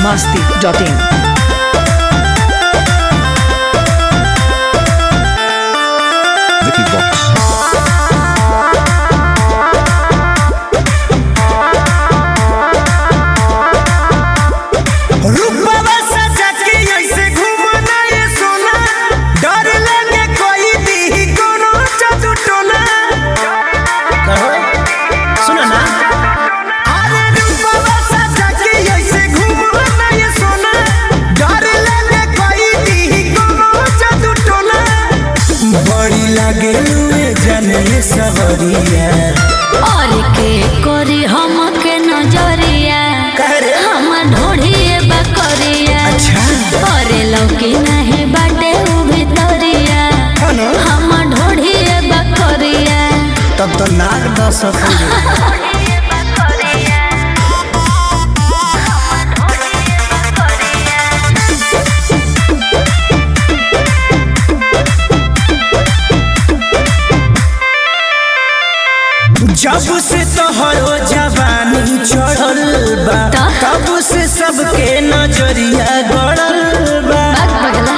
masti.in. Vicky Box. रूपवा सजा के ऐसे घूमना ये सोना डर लगे कोई दी कोनो जादू टोना कहो सुनो ना अरे रूपवा सजा के ऐसे घूमना ये सोना डर लगे कोई दी कोनो जादू टोना बड़ी लागे लुए जाने सवरिया और के कोरी हम के नजरिया करे हम ढोढ़िए बकरिया अच्छा करे लौकी नहीं बाटे उ भितरिया हनो हम ढोढ़िए बकरिया तब तो नाक दस जब से तोहरो जवानी चढ़ल बा त? तब से सबके नजरिया गड़ल बा बात बगला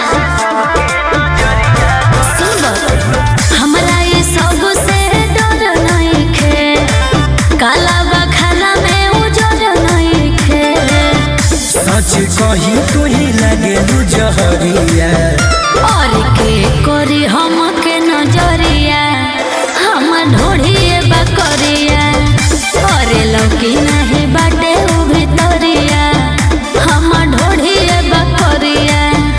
सुन बा, हमरा ये सब से डर नहीं खे काला बखाला में उजर नहीं खे सच कही तू ही लगे लू जहरिया और के कोरी हम के नजरिया हम ढोढ़िए बकरिया अरे लौकी नहीं बाटे उ भितरिया हम ढोढ़िए बकरिया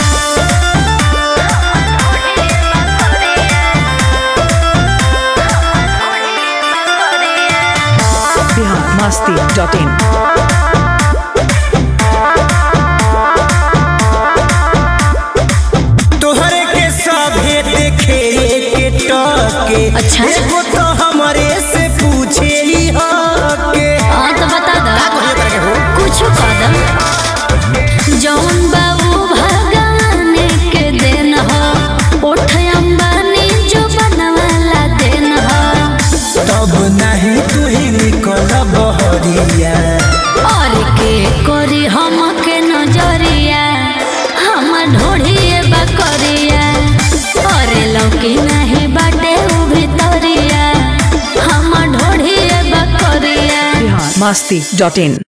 Bihar masti.in. तोहरे के सभे देखे के टके अच्छा। एगो तो हमरे से पूछे ही हके हाँ तो बता दो कुछ कदम जौन बाबू भगवान के देन हो उठ अंबानी जो बनवाला देन हो तब नहीं तू ही निकल बहरिया और के कोरी हम के नजरिया हम ढोढ़िए बकरिया और लौकी नहीं बाटे उ भितरिया हम ढोढ़िए बकरिया Bihar masti.in.